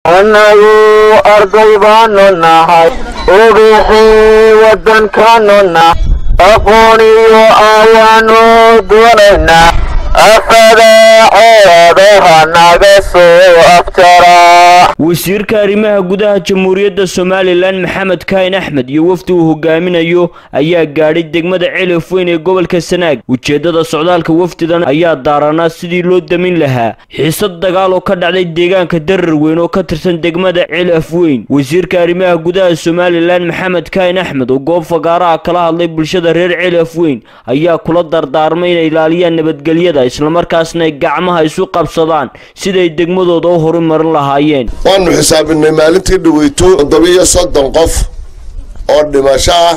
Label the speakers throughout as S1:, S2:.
S1: annagu arday baanu nahay ubixii waddankaanu nahay aqoon iyo ayaanu doonaynaa afadaaceedaha naga soo afjaraa
S2: wasiirka arrimaha gudaha jamhuuriyadda somalilan maxamed kaahin axmed iyo wafdi uu hogaaminayo ayaa gaadhay degmada celif weyn ee gobolka sanaag ujeeddada socdaalka wafdidan ayaa daaranaa sidii loo damin lahaa xiisad dagaal oo ka dhacday deegaanka darar weyn oo ka tirsan degmada celif weyn wasiirka arrimaha gudaha somalilan maxamed kaahin axmed oo goob fagaaraha kala hadlay bulshada reer celif weyn ayaa kula dardaarmay inay ilaaliyaan nabadgelyada islamarkaasna ay gacmaha isu qabsadaan siday degmadooda u horumarin lahaayeen
S3: waanu xisaabinay maalintii dhaweyto toddobiyo soddon qof oo dhimasho ah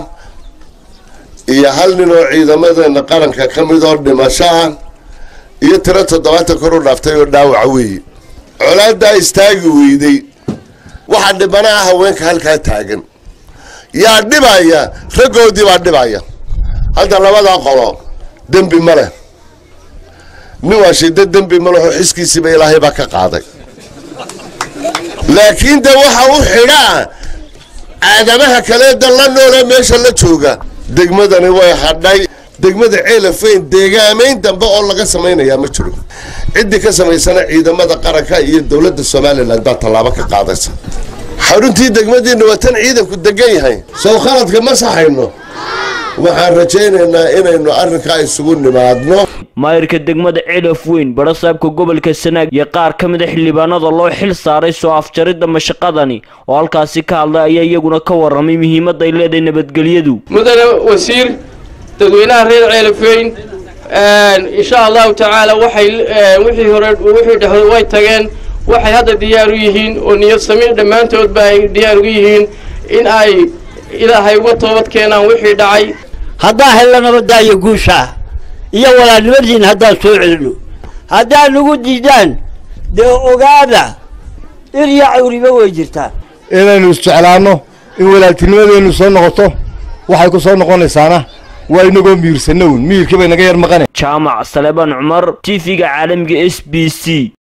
S3: iyo hal nin oo ciidamadeena qaranka ka mid oo dhimasho ah iyo tiro toddobaatan kor u dhaaftay oo dhaawaca weeye colaadaa istaagi weyday waxaa dhibanaha haweenka halkaa taagan yaa dhibaya raggoodii baa dhibaya hadda labadaa qolo dembi ma leh nin waa shida dembi ma leho xiskiisiiba ilaahay baa ka qaaday laakiin de waxa u xidhaa aadamaha kaleeda la noolee meesha la jooga degmadani way hadhay degmada ceelafeyn deegaamayn dambe oo laga samaynayaa ma jiro ciddii ka samaysana ciidamada qaranka iyo dowladda somalilan baa tallaabo ka qaadaysa xaruntii degmadiina waa tan ciidanku degan yahay sow khaladka ma saxayno waxaan rajaynaynaa inaynu arrinkaa isugu nimaadno
S2: maayirka degmada celif weyn barasaabka gobolka sanaag iyo qaar ka mid a xildhibaanada loo xil saaray soo afjaridda mashaqadani oo halkaasi ka hadlay ayaa iyaguna ka warramay muhiimadda ay leedahay nabadgelyadu
S4: mudane wasiir dadweynaha reer ceelifeyn insha allahu tacaala waxay wixii hore wixii dhexdo way tageen waxay hadda diyaar u yihiin oo niyad samiir dhammaantoodba ay diyaar ugu yihiin in ay ilaahay uga toobad keenaan wixii dhacay
S5: haddaan helno nabadaayo guushaa iyo walaalnimadiin haddaan soo celino haddaan nagu diidaan dee ogaada dhir iyo cawriba way jirtaa
S6: inaynu isjeclaanno in walaaltinimadeennu soo noqoto waxay ku soo noqonaysaana waa inagoo miirsanown miirkii bay naga yar maqane
S2: jaamac saleebaan cumar t v-ga caalamiga s b c